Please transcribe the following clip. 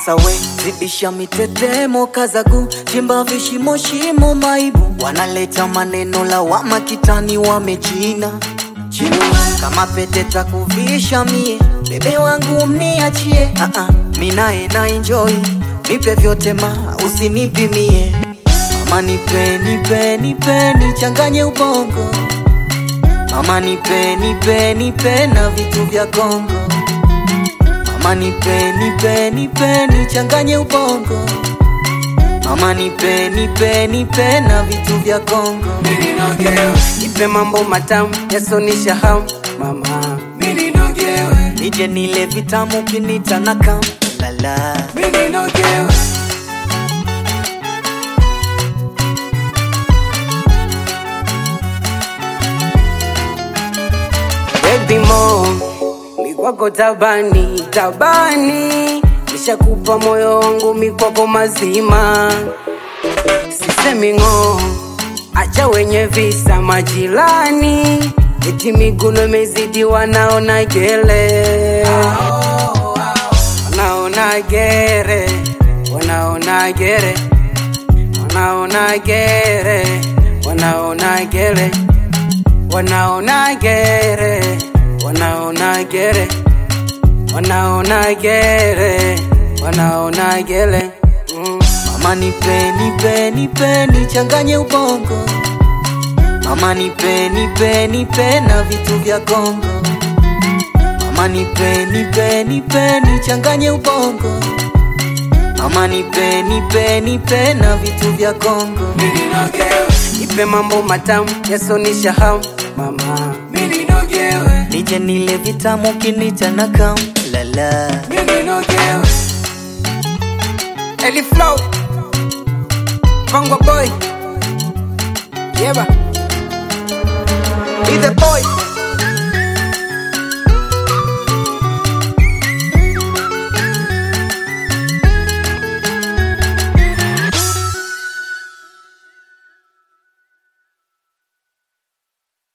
Asa we zidisha mitetemo kazagu chimba vishimo shimo maibu wanaleta maneno lawama kitani wamechina China. kama pete takuvisha mie bebe wangu mniachie uh -uh. minae na enjoy nipe vyote ma usinipimie mama nipe nipe nipe nichanganye ubongo mama nipe nipe nipe na vitu vya Kongo Mama nipe nipe nipe nichanganye ubongo Mama nipe nipe nipe na vitu vya Kongo Nipe mambo matamu yasonisha hamu mama, mimi nogewe, Nije nile vitamu kinita na kam lala mimi nogewe. Baby mom, mikwako tabani tabani, nishakupa moyo wangu mikwako mazima, sisemi ng'oo, acha wenye visa majirani, eti miguno imezidi wanaona gele, wanaona gere, wanaona gere, wanaona gere, wanaona gere wanaona gere, wanaona gere, wanaona gere, wanaona gere. Mm. Mama nipe nipe nipe nichanganye ubongo Mama nipe nipe nipe na vitu vya Kongo Mama nipe nipe nipe nichanganye ubongo Mama nipe nipe nipe na vitu vya Kongo Ipe mambo matamu yasonisha hamu mama, mimi nogewe, Nije nile vitamu kinita na kam lala mimi nogewe. Eli Flow, Kongo boy, yeba, be the boy.